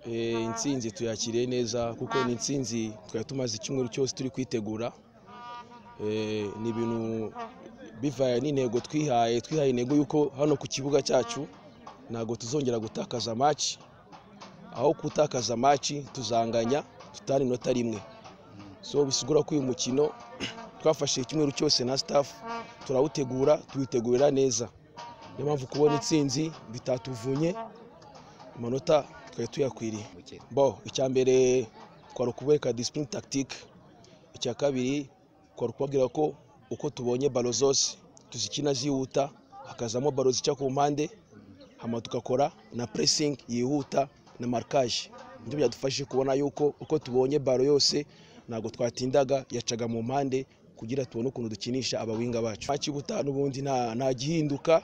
intsinzi tuyakiriye neza kuko ni intsinzi twari tumaze icyumweru cyose turi kwitegura Eh, ni ibintu bivanye n'intego twihaye twihaye intego y'uko hano ku kibuga cyacu ntabwo tuzongera gutakaza maci aho gutakaza maci tuzanganya tutari inota rimwe so bisigura ko uyu mukino twafashe icyumweru cyose na staff turawutegura tuwitegurira neza niyo mpamvu kubona intsinzi bitatuvunye amanota twari tuyakwiriye Bukeye. bo icya mbere twari ukubereka disipurine tagitike icya kabiri twari kubabwira ko uko tubonye balo zose tuzikina zihuta hakazamo balo zica ku mpande hama tugakora na puresingi yihuta na marikaje nibyo byadufashije kubona yuko uko tubonye balo yose ntabwo twatindaga yacaga mu mpande kugira tubone ukuntu dukinisha abawinga bacu maci y'ubutaha n'ubundi nta- nta gihinduka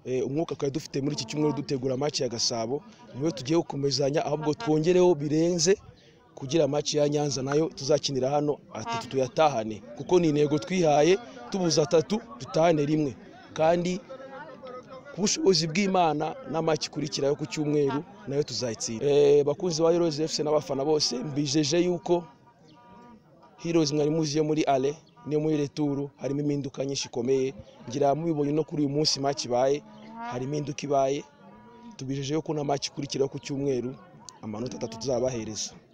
Eh, umwuka twari dufite muri iki cyumweru dutegura match ya gasabo niwe tugiye gukomezanya ahubwo twongereho birenze kugira match ya nyanza nayo tuzakinira hano atatu tuyatahane kuko ni intego twihaye tubuza atatu dutahane rimwe kandi ku bushobozi bw'imana na match ikurikirayo ku cyumweru nayo tuzayitsinda Eh, bakunzi ba heroes fc n'abafana bose mbijeje yuko heroes mwari muzi yo muri ale niyo muri returu harimo impinduka nyinshi ikomeye ngira mubibonye no kuri uyu munsi match ibaye hari impinduka ibaye tubijejeho ko na match ikurikiraho ku cyumweru amanota atatu tuzabahereza